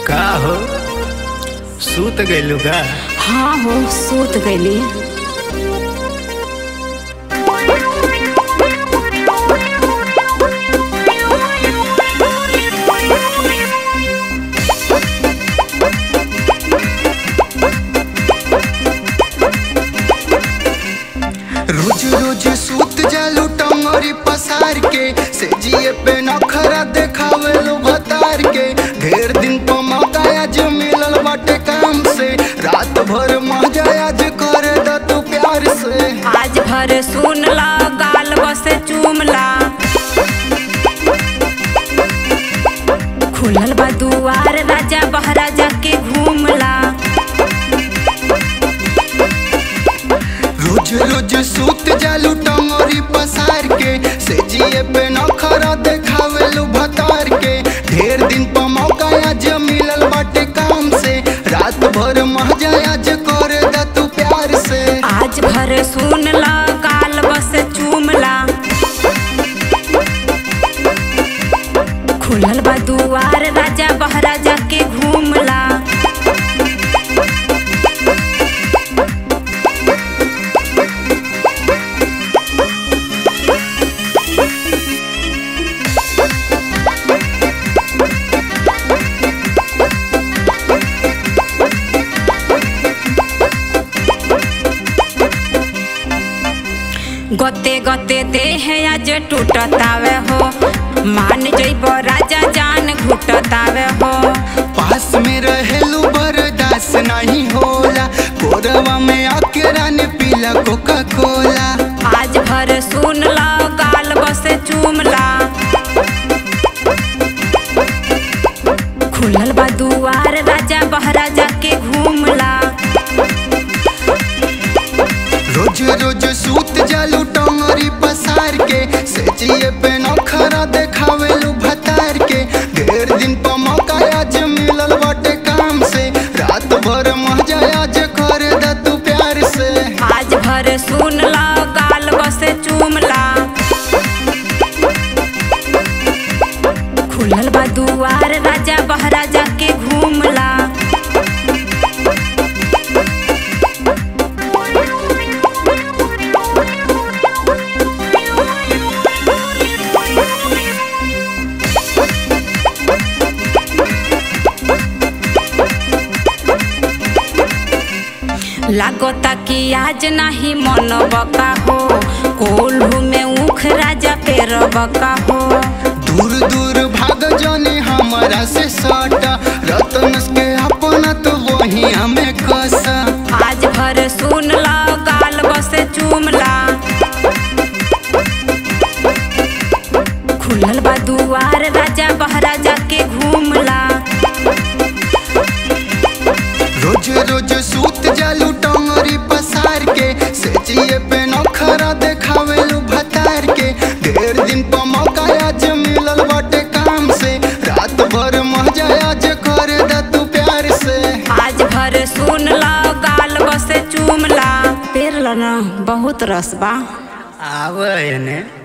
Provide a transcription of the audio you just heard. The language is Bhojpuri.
का हो सूत गइलू का हाँ हो सूत गईली रोज रोज सूत जालू टंगरी पसार के से जिए पे नखरा देखावे लो भतार के ढेर दिन पर मौका आज मिलल बाटे काम से रात भर मजा आज कर द तू प्यार से आज भर सुन ला गाल बसे चूमला खुलल बा दुआर राजा बहरा जाके घूमला रोज रोज सूत जालू टंगरी पसार के से जिए पे नखरा देखावे लो भतार के ढेर दिन पर मौका आज मिलल बाटे काम से रात भर मजा आज कर द तू प्यार से आज भर सुन ला गाल बसे चूमला खुलल बा दुआर राजा बहरा जाके घूमला गते गते देह आज टूटतावे हो मान जइब राजा जान घुटतावे हो पास में रहेलू बर्दास नहीं होला कोरवा में आके रानी पीला कोका कोला आज भर सुन ला गाल बसे चूमला खुलल बा दुआर राजा बहरा जाके घूमला रोज रोज सूत जालू टंगरी पसार के से जिए पे नखरा देखावेलू भतार के ढेर दिन पर मौका आज मिलल बाटे काम से रात भर मजा आज कर द तू प्यार से आज भर सुन ला गाल बसे चूमला खुलल बा दुआर राजा बहरा जाके घूमला लागता कि आज नाही मन बका हो कोल्हू में उख राजा पेर बका हो दूर दूर भाग जाने हमारा से सटा रतन के अपना तो वही हमें कसा आज भर सुन ला गाल बसे चूमला खुलल बा दुआर राजा बहरा जाके घूमला रोज रोज सूत जालू टंगरी पसार के से जिए पे नखरा देखावेलू भतार के ढेर दिन पर मौका आज मिलल बाटे काम से रात भर मजा आज कर द तू प्यार से आज भर सुन ला गाल बसे चूमला पेर ला ना बहुत रस बा आवे ने